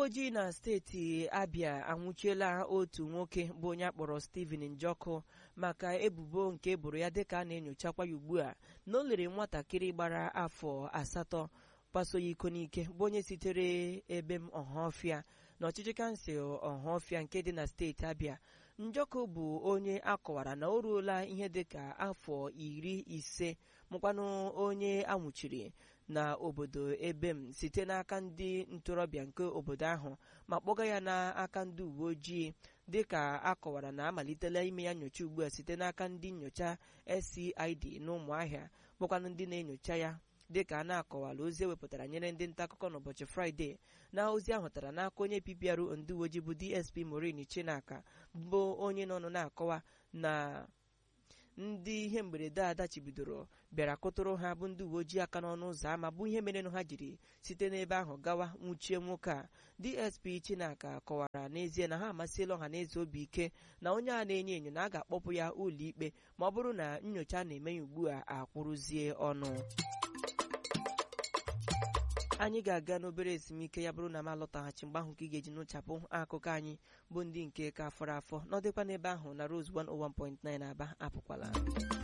ojii na steeti abịa anwụchiela otu nwoke bụ onye akpọrọ Stephen Njọkụ maka ebubo nke eboro ya dịka a na-enyochakwa ya ugbu a na o lere nwatakịrị gbara afọ asatọ kpaso ya iko n'ike bụ onye sitere ebe m ọhafịa na ọchịchị kansụl ọhafịa nke dị na steeti abịa njọkụ bụ onye akọwara na o ruola ihe dịka afọ iri ise mụkwanụ onye anwụchiri na obodo ebe m site n'aka ndị ntorobịa nke obodo ahụ ma kpọga ya n'aka ndị uwe ojii dịka akọwara na amalitela ime ya nyocha ugbu a site n'aka ndị nyocha SCID n'ụmụahịa bụkwanụ ndị na-enyocha ya dịka a na-akọwala ozi ewepụtara nyere ndị nta akụkọ n'ụbọchị fraịde na ozi ahụ tara n'aka onye PPRO ndị uwe ojii bụ DSP Maureen Chinaka bụ onye nọ na-akọwa na ndị ihe mberede a dachibidoro bịara kụtụrụ ha bụ ndị uwe ojii aka n'ọnụ ụzọ ámá bụ ihe merenụ ha jiri site n'ebe ahụ gawa nwụchie nwoke a DSP Chinaka kọwara n'ezie na ha amasịla ọha na eze obi ike na onye a na-enyo enyo na a ga-akpọpụ ya ụlọikpe ma ọ bụrụ na nyocha na-eme ya ugbu a akwụrụzie ọnụ anyị ga-aga n'obere ezumike ya bụrụ na m alọtaghachi mgbe ahụ ka ị ga-eji nụchapụ akụkọ anyị bụ ndị nke ka fọrọ afọ n'ọdịkwa n'ebe ahụ na Rose 101.9 Aba apụkwala